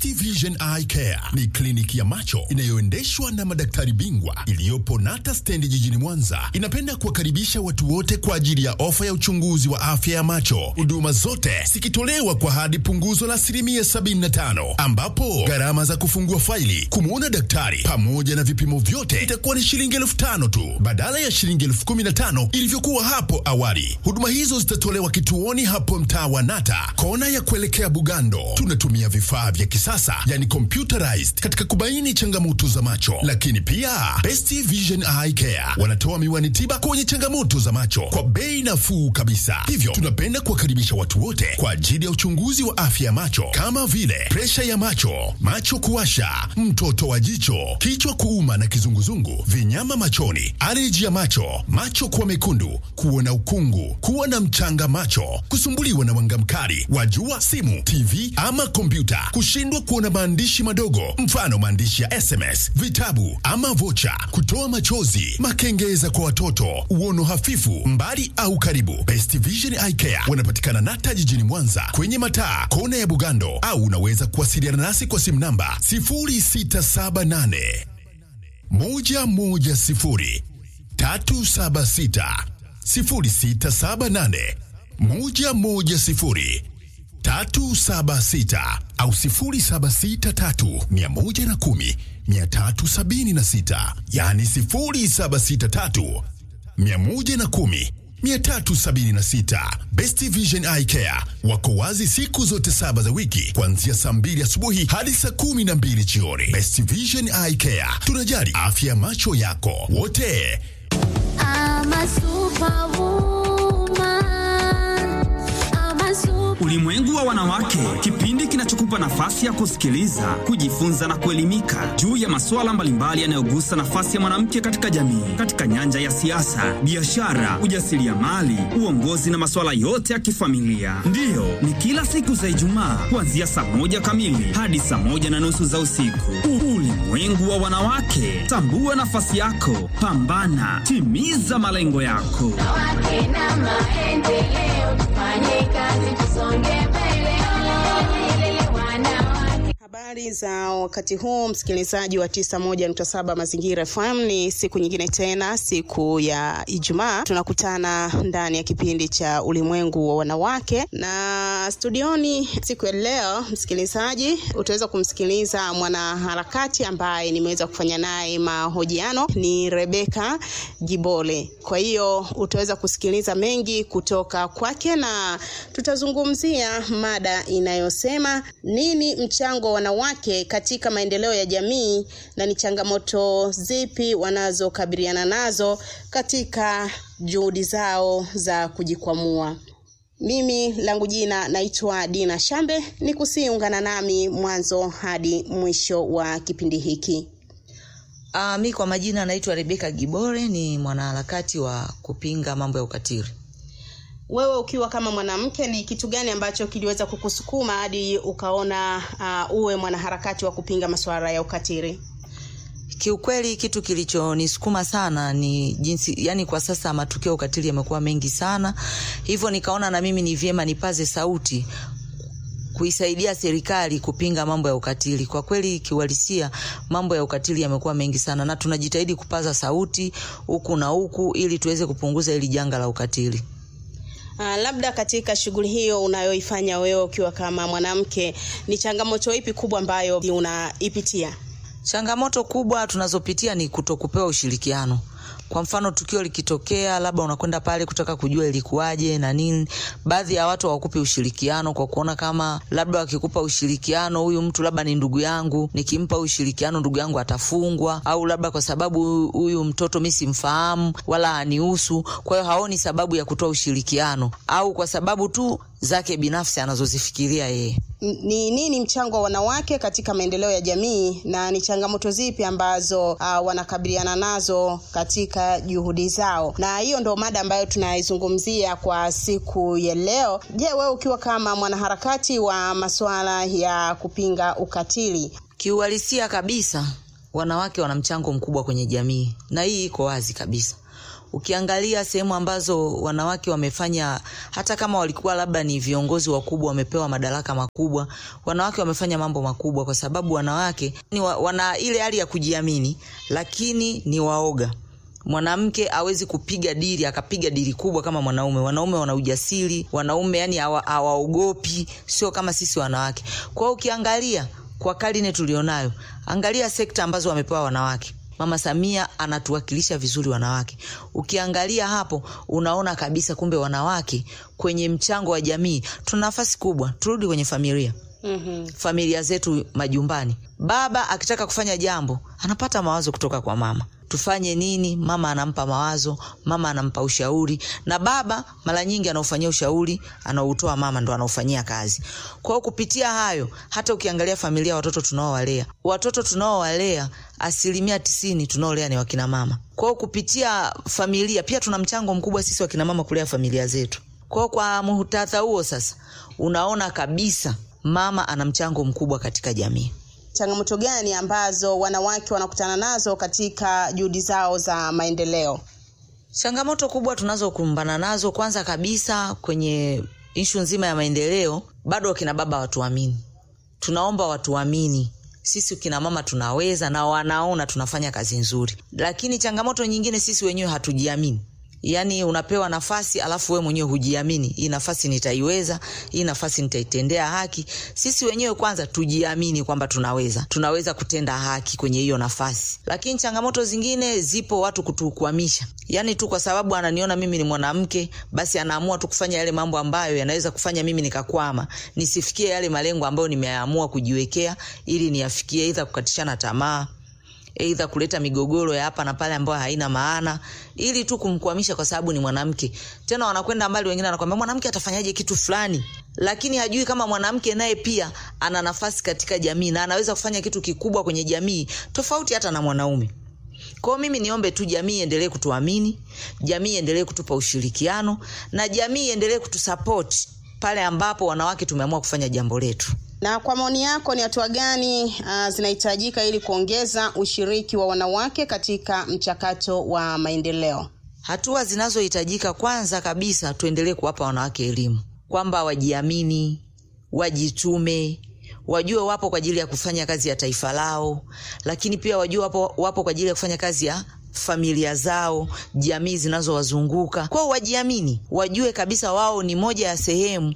Best Vision Eye Care ni kliniki ya macho inayoendeshwa na madaktari bingwa iliyopo Nata stendi jijini Mwanza. Inapenda kuwakaribisha watu wote kwa ajili ya ofa ya uchunguzi wa afya ya macho, huduma zote zikitolewa kwa hadi punguzo la asilimia 75, ambapo gharama za kufungua faili, kumwona daktari pamoja na vipimo vyote itakuwa ni shilingi elfu tano tu badala ya shilingi elfu kumi na tano ilivyokuwa hapo awali. Huduma hizo zitatolewa kituoni hapo mtaa wa Nata, kona ya kuelekea Bugando. Tunatumia vifaa vya kisasa yani computerized katika kubaini changamoto za macho, lakini pia Best Vision Eye Care wanatoa miwani tiba kwenye changamoto za macho kwa bei nafuu kabisa. Hivyo tunapenda kuwakaribisha watu wote kwa ajili ya uchunguzi wa afya ya macho kama vile presha ya macho, macho kuwasha, mtoto wa jicho, kichwa kuuma na kizunguzungu, vinyama machoni, aleji ya macho, macho kuwa mekundu, kuona ukungu, kuwa na mchanga macho, kusumbuliwa na mwanga mkali wa jua, simu, TV ama kompyuta, kushindwa kuona maandishi madogo, mfano maandishi ya SMS, vitabu ama vocha, kutoa machozi, makengeza kwa watoto, uono hafifu, mbali au karibu. Best Vision Eye Care wanapatikana Nata jijini Mwanza kwenye mataa kona ya Bugando, au unaweza kuwasiliana nasi kwa simu namba 0678 110 376 0678 110 376 au 0763 110 376, yani 0763 110 376. Best Vision Eye Care wako wazi siku zote saba za wiki kuanzia saa mbili asubuhi hadi saa kumi na mbili jioni. Best Vision Eye Care, tunajali afya ya macho yako wote. I'm a superwoman. I'm a super Ulimwengu wa wanawake, kipindi kinachokupa nafasi ya kusikiliza, kujifunza na kuelimika juu ya masuala mbalimbali yanayogusa nafasi ya mwanamke katika jamii, katika nyanja ya siasa, biashara, ujasiriamali, uongozi na masuala yote ya kifamilia. Ndiyo, ni kila siku za Ijumaa kuanzia saa moja kamili hadi saa moja na nusu za usiku. Ulimwengu wa wanawake, tambua nafasi yako, pambana, timiza malengo yako. Wanawake na maendeleo, tufanye kazi tusonge mbele. Wanawake. Habari za wakati huu msikilizaji wa 91.7 Mazingira FM, ni siku nyingine tena, siku ya Ijumaa, tunakutana ndani ya kipindi cha ulimwengu wa wanawake, na studioni siku ya leo, msikilizaji, utaweza kumsikiliza mwanaharakati ambaye nimeweza kufanya naye mahojiano, ni Rebeka Gibole. Kwa hiyo utaweza kusikiliza mengi kutoka kwake, na tutazungumzia mada inayosema nini mchango wa wanawake katika maendeleo ya jamii na ni changamoto zipi wanazokabiliana nazo katika juhudi zao za kujikwamua. Mimi langu jina naitwa Dina Shambe, ni kusiungana nami mwanzo hadi mwisho wa kipindi hiki. Uh, mi kwa majina naitwa Rebeka Gibore, ni mwanaharakati wa kupinga mambo ya ukatili. Wewe ukiwa kama mwanamke, ni kitu gani ambacho kiliweza kukusukuma hadi ukaona uh, uwe mwanaharakati wa kupinga masuala ya ukatili? Kiukweli kitu kilichonisukuma sana ni jinsi, yani kwa sasa matukio ya ukatili yamekuwa mengi sana, hivyo nikaona na mimi ni vyema nipaze sauti kuisaidia serikali kupinga mambo ya ukatili. Kwa kweli kiuhalisia, mambo ya ukatili yamekuwa mengi sana, na tunajitahidi kupaza sauti huku na huku ili tuweze kupunguza hili janga la ukatili. Uh, labda katika shughuli hiyo unayoifanya wewe ukiwa kama mwanamke, ni changamoto ipi kubwa ambayo unaipitia? Changamoto kubwa tunazopitia ni kutokupewa ushirikiano. Kwa mfano tukio likitokea, labda unakwenda pale kutaka kujua ilikuwaje na nini, baadhi ya watu hawakupi ushirikiano kwa kuona kama labda wakikupa ushirikiano, huyu mtu labda ni ndugu yangu, nikimpa ushirikiano ndugu yangu atafungwa, au labda kwa sababu huyu mtoto mi simfahamu wala hanihusu, kwa hiyo haoni sababu ya kutoa ushirikiano, au kwa sababu tu zake binafsi anazozifikiria yeye. N- Ni nini mchango wa wanawake katika maendeleo ya jamii na ni changamoto zipi ambazo uh, wanakabiliana nazo katika juhudi zao? Na hiyo ndo mada ambayo tunaizungumzia kwa siku ya leo. Je, wewe ukiwa kama mwanaharakati wa masuala ya kupinga ukatili, Kiuhalisia kabisa, wanawake wana mchango mkubwa kwenye jamii, na hii iko wazi kabisa. Ukiangalia sehemu ambazo wanawake wamefanya, hata kama walikuwa labda ni viongozi wakubwa, wamepewa madaraka makubwa, wanawake wamefanya mambo makubwa, kwa sababu wanawake ni wa, wana ile hali ya kujiamini, lakini ni waoga mwanamke awezi kupiga dili akapiga dili kubwa kama mwanaume. Wanaume wana ujasiri, wanaume yani hawa- hawaogopi, sio kama sisi wanawake. Kwa hiyo ukiangalia kwa karne tulionayo, angalia sekta ambazo wamepewa wanawake. Mama Samia anatuwakilisha vizuri wanawake. Ukiangalia hapo, unaona kabisa kumbe wanawake kwenye mchango wa jamii tuna nafasi kubwa. Turudi kwenye familia Mhm. familia zetu majumbani. Baba akitaka kufanya jambo anapata mawazo kutoka kwa mama, tufanye nini? Mama anampa mawazo, mama anampa ushauri, na baba mara nyingi anaufanyia ushauri, anautoa mama ndo anaufanyia kazi. Kwa hiyo kupitia hayo, hata ukiangalia familia, watoto tunaowalea, watoto tunaowalea asilimia tisini tunaolea ni wakina mama. Kwa hiyo kupitia familia pia tuna mchango mkubwa sisi wakina mama kulea familia zetu. Kwa hiyo kwa muhtatha huo sasa, unaona kabisa mama ana mchango mkubwa katika jamii. Changamoto gani ambazo wanawake wanakutana nazo katika juhudi zao za maendeleo? Changamoto kubwa tunazokumbana nazo, kwanza kabisa kwenye ishu nzima ya maendeleo, bado wakina baba watuamini. Tunaomba watuamini sisi kina mama tunaweza, na wanaona tunafanya kazi nzuri, lakini changamoto nyingine sisi wenyewe hatujiamini. Yaani unapewa nafasi alafu wewe mwenyewe hujiamini, hii nafasi nitaiweza, hii nafasi nitaitendea haki. Sisi wenyewe kwanza tujiamini kwamba tunaweza, tunaweza kutenda haki kwenye hiyo nafasi. Lakini changamoto zingine zipo, watu kutukwamisha, yaani tu kwa sababu ananiona mimi ni mwanamke, basi anaamua tu kufanya yale mambo ambayo yanaweza kufanya mimi nikakwama, nisifikie yale malengo ambayo nimeamua kujiwekea ili niyafikie, aidha kukatishana tamaa eidha kuleta migogoro ya hapa na pale ambayo haina maana ili tu kumkwamisha kwa sababu ni mwanamke. Tena wanakwenda mbali, wengine wanakwambia mwanamke atafanyaje kitu fulani, lakini hajui kama mwanamke naye pia ana nafasi katika jamii na anaweza kufanya kitu kikubwa kwenye jamii tofauti hata na mwanaume. Kwa hiyo mimi niombe tu jamii iendelee kutuamini, jamii iendelee kutupa ushirikiano na jamii iendelee kutusapoti pale ambapo wanawake tumeamua kufanya jambo letu. Na kwa maoni yako ni hatua gani uh, zinahitajika ili kuongeza ushiriki wa wanawake katika mchakato wa maendeleo? Hatua zinazohitajika, kwanza kabisa, tuendelee kuwapa wanawake elimu kwamba wajiamini, wajitume, wajue wapo kwa ajili ya kufanya kazi ya taifa lao, lakini pia wajue wapo, wapo kwa ajili ya kufanya kazi ya familia zao, jamii zinazowazunguka. Kwao wajiamini, wajue kabisa wao ni moja ya sehemu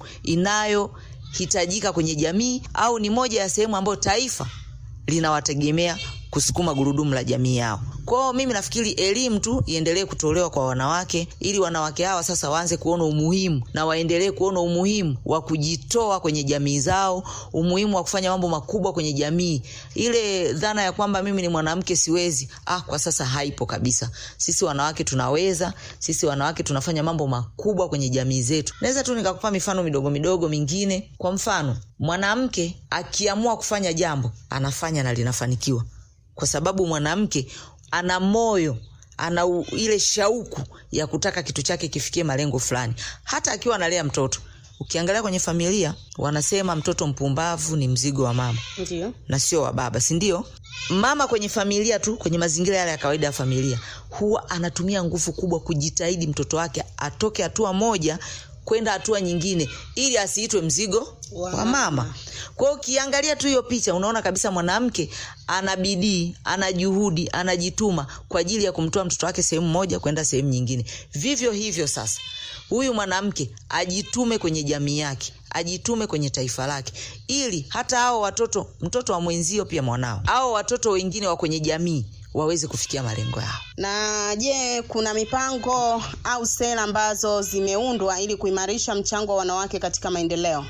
inayohitajika kwenye jamii au ni moja ya sehemu ambayo taifa linawategemea kusukuma gurudumu la jamii yao. Kwao mimi nafikiri elimu tu iendelee kutolewa kwa wanawake ili wanawake hawa sasa waanze kuona umuhimu na waendelee kuona umuhimu wa kujitoa kwenye jamii zao, umuhimu wa kufanya mambo makubwa kwenye jamii. Ile dhana ya kwamba mimi ni mwanamke siwezi, ah, kwa sasa haipo kabisa. Sisi wanawake tunaweza, sisi wanawake tunafanya mambo makubwa kwenye jamii zetu. Naweza tu nikakupa mifano midogo midogo mingine. Kwa mfano, mwanamke akiamua kufanya jambo anafanya na linafanikiwa kwa sababu mwanamke ana moyo ana u- ile shauku ya kutaka kitu chake kifikie malengo fulani hata akiwa analea mtoto ukiangalia kwenye familia wanasema mtoto mpumbavu ni mzigo wa mama Ndio. na sio wa baba si ndio mama kwenye familia tu kwenye mazingira yale ya kawaida ya familia huwa anatumia nguvu kubwa kujitahidi mtoto wake atoke hatua moja kwenda hatua nyingine ili asiitwe mzigo Wa wa mama kwa hiyo ukiangalia tu hiyo picha unaona kabisa mwanamke ana bidii ana juhudi anajituma kwa ajili ya kumtoa mtoto wake sehemu moja kwenda sehemu nyingine vivyo hivyo sasa huyu mwanamke ajitume kwenye jamii yake ajitume kwenye taifa lake ili hata hao watoto mtoto wa mwenzio pia mwanao au watoto wengine wa kwenye jamii waweze kufikia malengo yao Na je, kuna mipango au sera ambazo zimeundwa ili kuimarisha mchango wa wanawake katika maendeleo?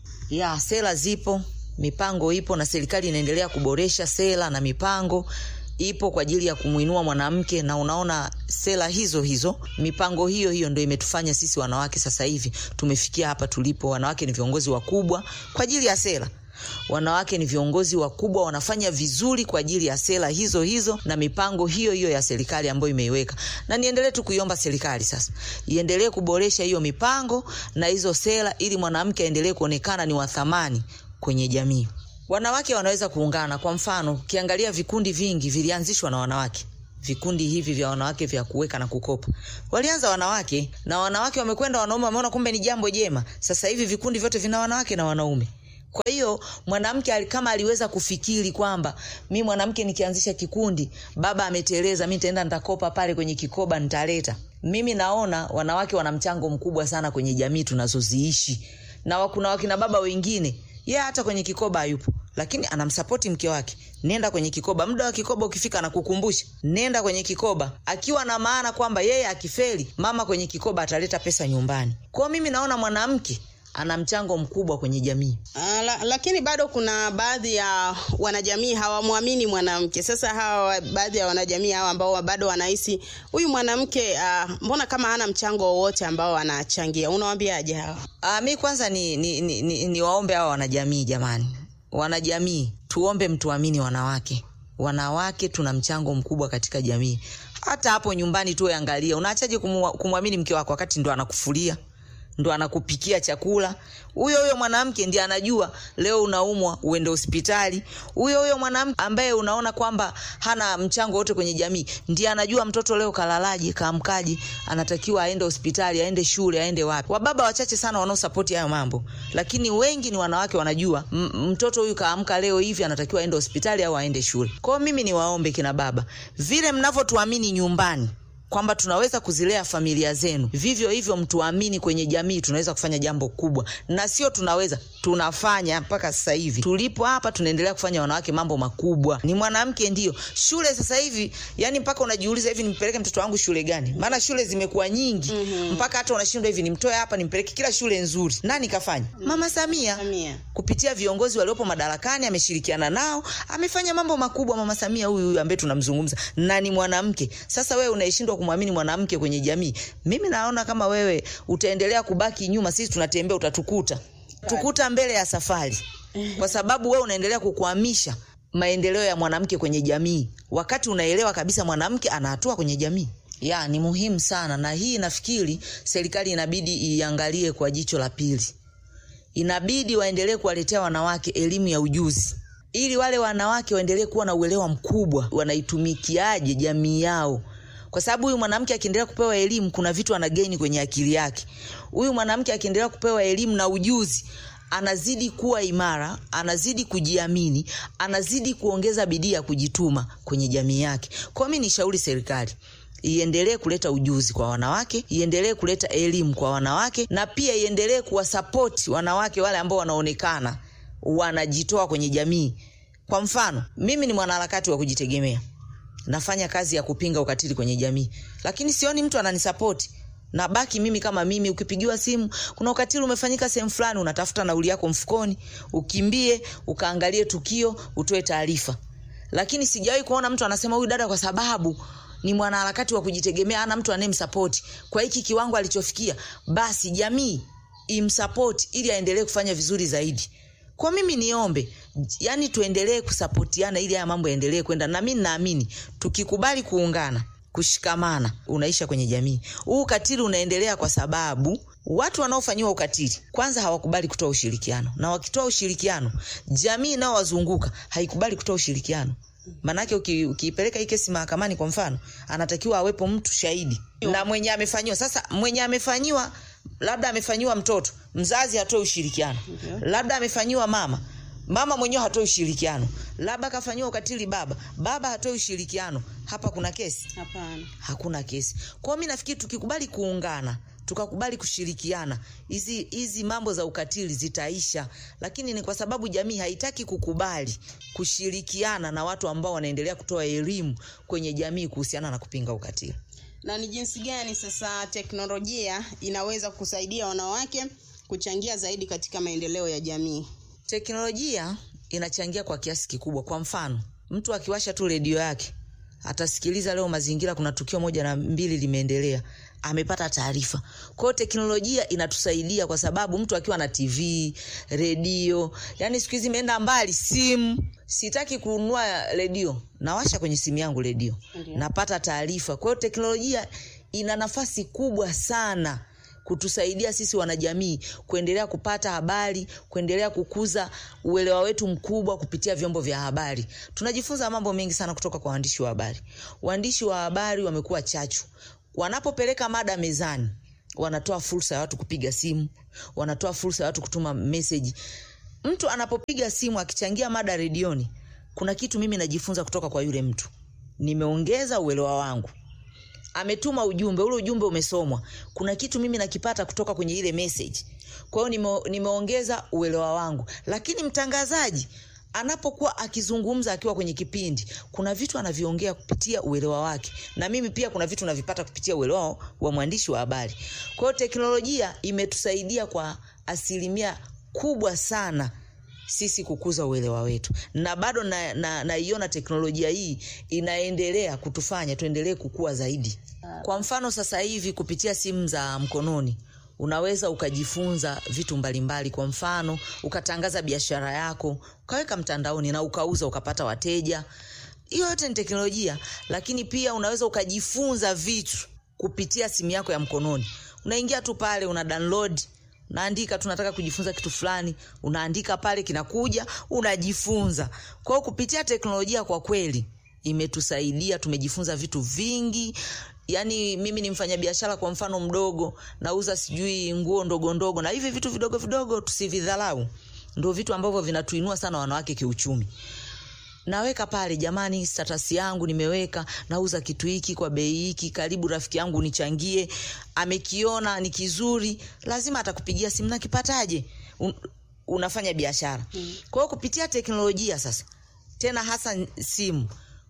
ya sera zipo mipango ipo na serikali inaendelea kuboresha sera na mipango ipo kwa ajili ya kumwinua mwanamke na unaona sera hizo hizo mipango hiyo hiyo ndo imetufanya sisi wanawake sasa hivi tumefikia hapa tulipo wanawake ni viongozi wakubwa kwa ajili ya sera wanawake ni viongozi wakubwa wanafanya vizuri kwa ajili ya sera hizo hizo na mipango hiyo hiyo ya serikali ambayo imeiweka na niendelee tu kuiomba serikali sasa iendelee kuboresha hiyo mipango na hizo sera ili mwanamke aendelee kuonekana ni wa thamani kwenye jamii wanawake wanaweza kuungana kwa mfano ukiangalia vikundi vingi vilianzishwa na wanawake vikundi hivi vya wanawake vya kuweka na kukopa. Walianza wanawake na wanawake wamekwenda, wanaume wameona kumbe ni jambo jema. Sasa hivi vikundi vyote vina wanawake na wanaume. Kwa hiyo mwanamke ali- kama aliweza kufikiri kwamba mi mwanamke nikianzisha kikundi, baba ameteleza, mi nitaenda nitakopa pale kwenye kikoba nitaleta. Mimi naona wanawake wana mchango mkubwa sana kwenye jamii tunazoziishi, na wa- kuna wakina baba wengine ye hata kwenye kikoba hayupo, lakini anamsapoti mke wake, nenda kwenye kikoba. Muda wa kikoba ukifika, anakukumbusha nenda kwenye kikoba, akiwa na maana kwamba yeye akifeli, mama kwenye kikoba ataleta pesa nyumbani. Kwao mimi naona mwanamke ana mchango mkubwa kwenye jamii. Uh, la, lakini bado kuna baadhi ya wanajamii hawamwamini mwanamke. Sasa hawa baadhi ya wanajamii hawa ambao bado wanahisi huyu mwanamke uh, mbona kama hana mchango wowote ambao anachangia, unawaambiaje hawa? Ah, mi kwanza ni, ni, ni, ni, ni waombe hawa wanajamii jamani, wanajamii tuombe mtuamini wanawake. Wanawake tuna mchango mkubwa katika jamii. Hata hapo nyumbani tu angalia, unaachaje kumwa- kumwamini mke wako wakati ndo anakufulia ndo anakupikia chakula. Huyo huyo mwanamke ndiye anajua leo unaumwa uende hospitali. Huyo huyo mwanamke ambaye unaona kwamba hana mchango wote kwenye jamii ndiye anajua mtoto leo kalalaje, kaamkaje, anatakiwa aende hospitali, aende shule, aende wapi. Wababa wachache sana wanaosapoti hayo mambo, lakini wengi ni wanawake wanajua m- mtoto huyu kaamka leo hivi, anatakiwa aende hospitali au aende shule. Kwa hiyo mimi ni waombe kina baba, vile mnavyotuamini nyumbani kwamba tunaweza kuzilea familia zenu, vivyo hivyo mtuamini kwenye jamii, tunaweza kufanya jambo kubwa, na sio tunaweza, tunafanya mpaka sasa hivi tulipo hapa, tunaendelea kufanya wanawake mambo makubwa. Ni mwanamke ndio shule sasa hivi, yani mpaka unajiuliza hivi, nimpeleke mtoto wangu shule gani? Maana shule zimekuwa nyingi mm-hmm. mpaka hata unashindwa hivi, nimtoe hapa nimpeleke kila shule nzuri. Nani kafanya? Mama Samia Samia. kupitia viongozi waliopo madarakani ameshirikiana nao, amefanya mambo makubwa. Mama Samia huyu huyu ambaye tunamzungumza na ni mwanamke. Sasa wewe unaishindwa kumwamini mwanamke kwenye jamii, mimi naona kama wewe utaendelea kubaki nyuma, sisi tunatembea, utatukuta tukuta mbele ya safari, kwa sababu wewe unaendelea kukwamisha maendeleo ya mwanamke kwenye jamii, wakati unaelewa kabisa mwanamke ana hatua kwenye jamii ya ni muhimu sana, na hii nafikiri serikali inabidi iangalie kwa jicho la pili inabidi waendelee kuwaletea wanawake elimu ya ujuzi ili wale wanawake waendelee kuwa na uelewa mkubwa wanaitumikiaje jamii yao kwa sababu huyu mwanamke akiendelea kupewa elimu kuna vitu anageni kwenye akili yake huyu mwanamke akiendelea kupewa elimu na ujuzi anazidi kuwa imara anazidi kujiamini anazidi kuongeza bidii ya kujituma kwenye jamii yake kwa mi nishauri serikali iendelee kuleta ujuzi kwa wanawake, iendelee kuleta elimu kwa wanawake, na pia iendelee kuwasapoti wanawake wale ambao wanaonekana wanajitoa kwenye jamii. Kwa mfano, mimi ni mwanaharakati wa kujitegemea, nafanya kazi ya kupinga ukatili kwenye jamii, lakini sioni mtu ananisapoti nabaki mimi kama mimi. Ukipigiwa simu, kuna ukatili umefanyika sehemu fulani, unatafuta nauli yako mfukoni, ukimbie ukaangalie tukio, utoe taarifa lakini sijawahi kuona mtu anasema huyu dada kwa sababu ni mwanaharakati wa kujitegemea, ana mtu anayemsapoti kwa hiki kiwango alichofikia, basi jamii imsapoti ili aendelee kufanya vizuri zaidi. Kwa mimi niombe, yani tuendelee kusapotiana ili haya mambo yaendelee kwenda, na mimi naamini tukikubali kuungana kushikamana unaisha kwenye jamii. Huu ukatili unaendelea kwa sababu watu wanaofanyiwa ukatili kwanza hawakubali kutoa ushirikiano, na wakitoa ushirikiano, jamii inayowazunguka haikubali kutoa ushirikiano. Maanake uki- ukiipeleka hii kesi mahakamani, kwa mfano, anatakiwa awepo mtu shahidi na mwenye amefanyiwa. Sasa mwenye amefanyiwa, labda amefanyiwa mtoto, mzazi hatoe ushirikiano, labda amefanyiwa mama mama mwenyewe hatoi ushirikiano, labda kafanyiwa ukatili baba, baba hatoi ushirikiano. Hapa kuna kesi? Hapana. Hakuna kesi. Kwa hiyo mi nafikiri tukikubali kuungana tukakubali kushirikiana, hizi hizi mambo za ukatili zitaisha, lakini ni kwa sababu jamii haitaki kukubali kushirikiana na watu ambao wanaendelea kutoa elimu kwenye jamii kuhusiana na kupinga ukatili. Na ni jinsi gani sasa teknolojia inaweza kusaidia wanawake kuchangia zaidi katika maendeleo ya jamii? Teknolojia inachangia kwa kiasi kikubwa. Kwa mfano, mtu akiwasha tu redio yake atasikiliza leo mazingira, kuna tukio moja na mbili limeendelea, amepata taarifa. Kwa hiyo teknolojia inatusaidia kwa sababu mtu akiwa na TV, redio, yani siku hizi imeenda mbali, simu. Sitaki kununua redio, nawasha kwenye simu yangu redio, napata taarifa. Kwa hiyo teknolojia ina nafasi kubwa sana kutusaidia sisi wanajamii kuendelea kupata habari kuendelea kukuza uelewa wetu mkubwa kupitia vyombo vya habari tunajifunza mambo mengi sana kutoka kwa waandishi wa habari waandishi wa habari wamekuwa chachu wanapopeleka mada mezani wanatoa fursa ya watu kupiga simu wanatoa fursa ya watu kutuma meseji mtu anapopiga simu akichangia mada redioni kuna kitu mimi najifunza kutoka kwa yule mtu nimeongeza uelewa wangu ametuma ujumbe ule ujumbe umesomwa kuna kitu mimi nakipata kutoka kwenye ile message kwa hiyo nime, nimeongeza uelewa wangu lakini mtangazaji anapokuwa akizungumza akiwa kwenye kipindi kuna vitu anaviongea kupitia uelewa wake na mimi pia kuna vitu navipata kupitia uelewa wa mwandishi wa habari kwa hiyo teknolojia imetusaidia kwa asilimia kubwa sana sisi kukuza uelewa wetu na bado naiona na, naiona teknolojia hii inaendelea kutufanya tuendelee kukua zaidi kwa mfano sasa hivi kupitia simu za mkononi unaweza ukajifunza vitu mbalimbali kwa mfano ukatangaza biashara yako ukaweka mtandaoni na ukauza ukapata wateja hiyo yote ni teknolojia lakini pia unaweza ukajifunza vitu kupitia simu yako ya mkononi unaingia tu pale una download unaandika tunataka kujifunza kitu fulani unaandika pale kinakuja unajifunza kwa hiyo kupitia teknolojia kwa kweli imetusaidia tumejifunza vitu vingi yaani mimi ni mfanyabiashara kwa mfano mdogo nauza sijui nguo ndogo ndogo na hivi vitu vidogo vidogo tusividharau ndo vitu ambavyo vinatuinua sana wanawake kiuchumi naweka pale jamani status yangu nimeweka nauza kitu hiki kwa bei hiki karibu rafiki yangu nichangie amekiona ni kizuri lazima atakupigia simu nakipataje Un, unafanya biashara mm. kwa hiyo kupitia teknolojia sasa tena hasa simu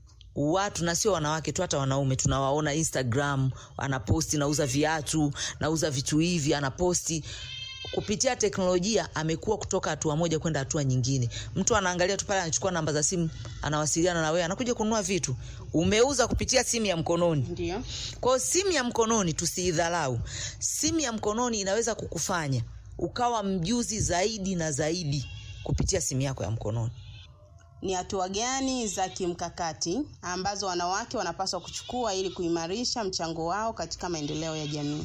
watu na sio wanawake tu hata wanaume tunawaona instagram anaposti nauza viatu nauza vitu hivi anaposti kupitia teknolojia amekuwa kutoka hatua moja kwenda hatua nyingine mtu anaangalia tu pale anachukua namba za simu anawasiliana na wewe anakuja kununua vitu umeuza kupitia simu ya mkononi ndio kwao simu ya mkononi tusiidharau simu ya mkononi inaweza kukufanya ukawa mjuzi zaidi na zaidi kupitia simu yako ya mkononi ni hatua gani za kimkakati ambazo wanawake wanapaswa kuchukua ili kuimarisha mchango wao katika maendeleo ya jamii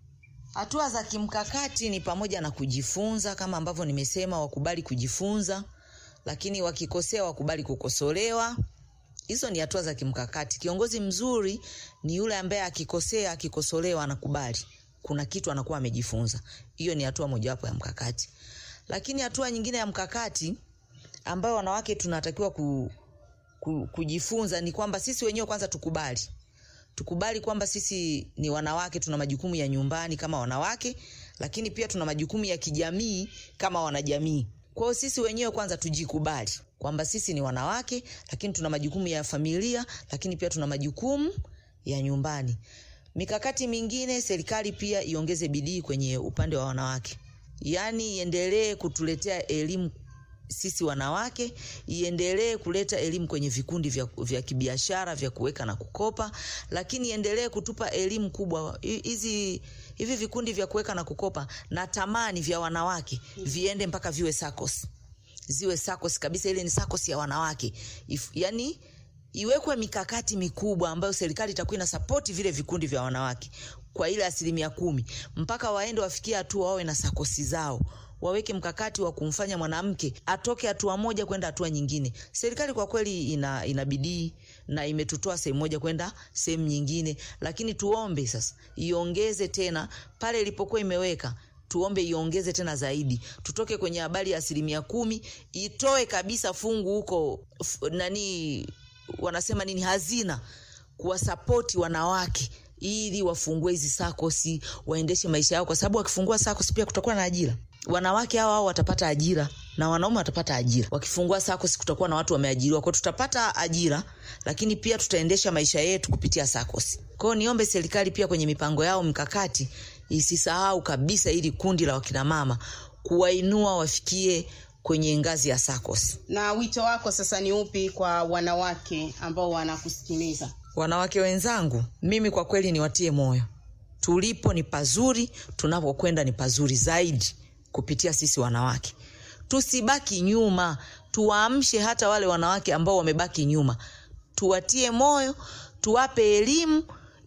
hatua za kimkakati ni pamoja na kujifunza kama ambavyo nimesema wakubali kujifunza lakini wakikosea wakubali kukosolewa hizo ni hatua za kimkakati kiongozi mzuri ni yule ambaye akikosea akikosolewa anakubali kuna kitu anakuwa amejifunza hiyo ni hatua mojawapo ya mkakati lakini hatua nyingine ya mkakati ambayo wanawake tunatakiwa ku, ku, kujifunza ni kwamba sisi wenyewe kwanza tukubali tukubali kwamba sisi ni wanawake tuna majukumu ya nyumbani kama wanawake lakini pia tuna majukumu ya kijamii kama wanajamii kwa hiyo sisi wenyewe kwanza tujikubali kwamba sisi ni wanawake lakini tuna majukumu ya familia lakini pia tuna majukumu ya nyumbani mikakati mingine serikali pia iongeze bidii kwenye upande wa wanawake yaani iendelee kutuletea elimu sisi wanawake iendelee kuleta elimu kwenye vikundi vya, vya kibiashara vya kuweka na kukopa lakini iendelee kutupa elimu kubwa Hi- hizi hivi vikundi vya kuweka na kukopa na tamani vya wanawake viende mpaka viwe SACCOS ziwe SACCOS kabisa ile ni SACCOS ya wanawake If, yani iwekwe mikakati mikubwa ambayo serikali itakuwa ina sapoti vile vikundi vya wanawake kwa ile asilimia kumi mpaka waende wafikie hatua wawe na sakosi zao waweke mkakati wa kumfanya mwanamke atoke hatua moja kwenda hatua nyingine serikali kwa kweli ina, ina bidii na imetutoa sehemu moja kwenda sehemu nyingine lakini tuombe sasa iongeze tena pale ilipokuwa imeweka tuombe iongeze tena zaidi tutoke kwenye habari ya asilimia kumi itoe kabisa fungu huko f- nani wanasema nini hazina kuwasapoti wanawake ili wafungue hizi sakosi waendeshe maisha yao kwa sababu wakifungua sakosi pia kutakuwa na ajira wanawake hao hao watapata ajira na wanaume watapata ajira wakifungua sakosi kutakuwa na watu wameajiriwa kwao tutapata ajira lakini pia tutaendesha maisha yetu kupitia sakosi kwao niombe serikali pia kwenye mipango yao mkakati isisahau kabisa ili kundi la wakinamama kuwainua wafikie kwenye ngazi ya SACCOS. na wito wako sasa ni upi kwa wanawake ambao wanakusikiliza Wanawake wenzangu, mimi kwa kweli niwatie moyo, tulipo ni pazuri, tunapokwenda ni pazuri zaidi kupitia sisi wanawake. Tusibaki nyuma, tuwaamshe hata wale wanawake ambao wamebaki nyuma, tuwatie moyo, tuwape elimu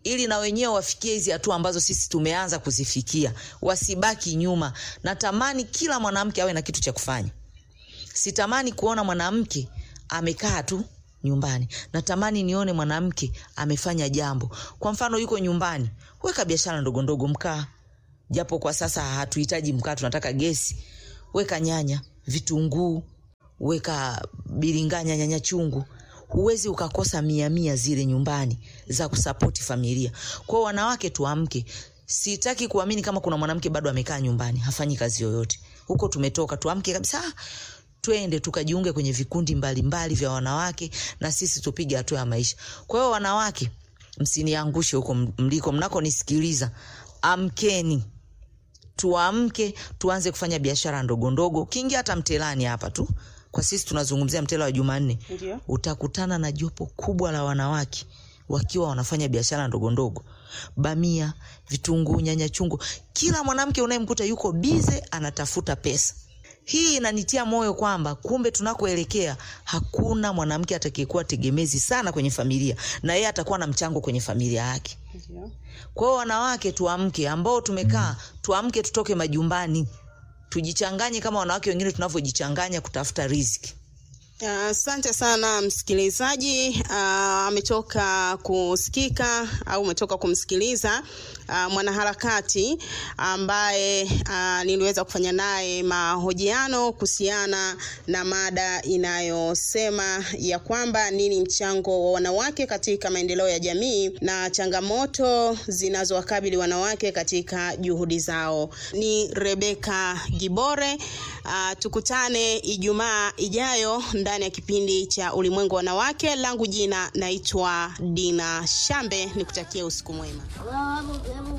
ili na wenyewe wafikie hizi hatua ambazo sisi tumeanza kuzifikia, wasibaki nyuma. Natamani kila mwanamke awe na kitu cha kufanya. Sitamani kuona mwanamke amekaa tu nyumbani. Natamani nione mwanamke amefanya jambo. Kwa mfano, yuko nyumbani, weka biashara ndogo ndogo, mkaa, japo kwa sasa hatuhitaji mkaa, tunataka gesi. Weka nyanya, vitunguu, weka biringanya, nyanya chungu. Huwezi ukakosa mia mia zile nyumbani za kusapoti familia. Kwa hiyo wanawake, tuamke. Sitaki kuamini kama kuna mwanamke bado amekaa nyumbani hafanyi kazi yoyote. Huko tumetoka, tuamke kabisa twende tukajiunge kwenye vikundi mbalimbali mbali vya wanawake na sisi tupige hatua ya maisha. Kwa hiyo wanawake, msiniangushe huko mliko mnakonisikiliza, amkeni, tuamke, tuanze kufanya biashara ndogo ndogo. Ukiingia hata mtelani hapa tu, kwa sisi tunazungumzia mtela wa Jumanne, Ndio. utakutana na jopo kubwa la wanawake wakiwa wanafanya biashara ndogo ndogo, bamia, vitunguu, nyanya chungu. Kila mwanamke unayemkuta yuko bize anatafuta pesa. Hii inanitia moyo kwamba kumbe tunakoelekea hakuna mwanamke atakayekuwa tegemezi sana kwenye familia, na yeye atakuwa na mchango kwenye familia yake. Ndio. Kwa hiyo wanawake, tuamke, ambao tumekaa tuamke, tutoke majumbani, tujichanganye kama wanawake wengine tunavyojichanganya kutafuta riziki. Asante sana msikilizaji. Ah, ametoka kusikika au umetoka kumsikiliza ah, mwanaharakati ambaye ah, niliweza kufanya naye mahojiano kuhusiana na mada inayosema ya kwamba nini mchango wa wanawake katika maendeleo ya jamii na changamoto zinazowakabili wanawake katika juhudi zao. Ni Rebeka Gibore. Ah, tukutane Ijumaa ijayo ndani ya kipindi cha Ulimwengu wa Wanawake. Langu jina naitwa Dina Shambe, nikutakia usiku mwema.